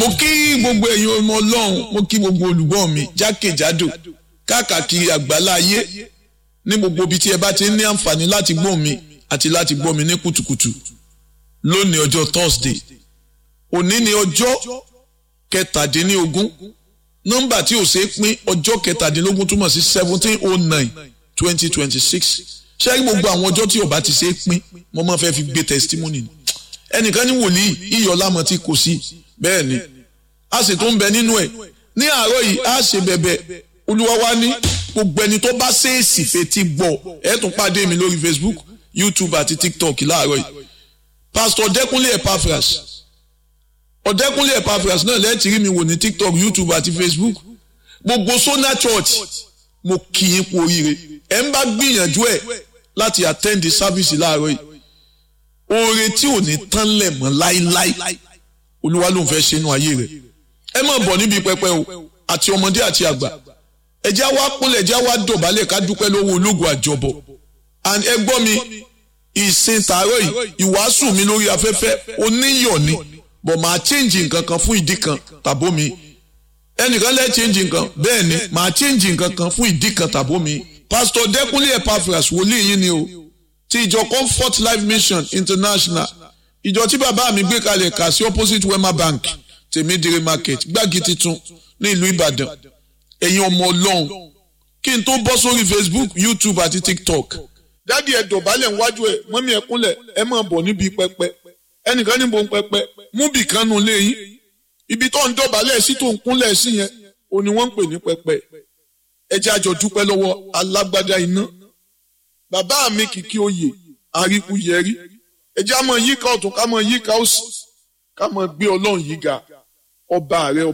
mo kí gbogbo ẹ̀yin ọmọ ọlọ́run mo kí gbogbo olùgbọ́ mi jákèjádò káàkiri àgbálá ayé ní gbogbo ibi tí ẹ bá ti ní àǹfààní láti gbọ́ mi àti láti gbọ́ mi ní kùtùkùtù lónìí ọjọ́ Thursday òní ni ọjọ́ kẹtàdínlógún nọ́mbà tí ò ṣeé pín ọjọ́ kẹtàdínlógún túmọ̀ sí seventeen oh nine twenty twenty six ṣé gbogbo àwọn ọjọ́ tí ò bá ti ṣeé pín mo máa fẹ́ fi gbé testimony ẹnìkan ní wòlíì iyọ̀ lámọ̀ tí kò sí bẹ́ẹ̀ ni a sì tún bẹ nínú ẹ̀ ní àárọ̀ yìí a ṣe bẹ̀bẹ̀ olúwa wa ní gbogbo ẹni tó bá ṣèèsì fetí gbọ́ ẹ tún pàdé mi lórí Facebook YouTube àti TikTok láàárọ̀ yìí Pastor Ọ̀dẹ́kúnlé Epaphras Ọ̀dẹ́kúnlé Epaphras náà lẹ́ẹ̀tì rí mi wò ní TikTok YouTube àti Facebook gbogbo Sona Church mo kì í kú oríire ẹ ń bá gbìyànjú ẹ láti attend the service láàárọ̀ yìí oore tí ò ní tán lẹ̀ mọ́ láíláí olúwa ló ń fẹ́ ṣe inú ayé rẹ̀ ẹ má bọ̀ níbi pẹpẹ o àti ọmọdé àti àgbà ẹjẹ́ wa kúnlẹ̀ ẹjẹ́ wa dọ̀bálẹ̀ ká dúpẹ́ lọ́wọ́ ológun àjọbọ̀ and ẹ gbọ́ mi ìsìn tààrọ̀ yìí ìwàásù mi lórí afẹ́fẹ́ oníyọ̀ ni bọ̀ máa change nǹkan kan fún ìdí kan tàbó mi ẹnìkan lẹ́ change nǹkan bẹ́ẹ̀ ni máa change nǹkan kan fún ìdí kan tàbó mi pastor Dẹ́kúnlé Epaphras wòlíì yín ni o ti ìjọ Comfort Life Mission International ìjọ tí bàbá mi gbé kalẹ̀ kà sí opposite Wema Bank tèmídìrí market gbági titun ní ìlú Ìbàdàn ẹ̀yin ọmọ Ọlọ́run kí n tó bọ́ sórí Facebook YouTube àti TikTok dádì ẹ dọ̀bálẹ̀ níwájú ẹ mọ́mí ẹ kúnlẹ̀ ẹ máa bọ̀ níbi pẹpẹ ẹnìkan níbo ń pẹpẹ mú bì kan nù léyìn ibi tó ń dọ̀bálẹ̀ sí tó ń kúnlẹ̀ sí yẹn ò ní wọ́n ń pè ní pẹpẹ ẹ jẹ́ àjọ dúpẹ́ lọ́wọ́ alágbádá iná bàbá mi kìkì oyè àríkú yẹrí ẹ jẹ́ àmọ́ yíká ọ̀tún ká mọ́ yíká òsì ká mọ́ gbé ọlọ́run yìí ga ọba rẹ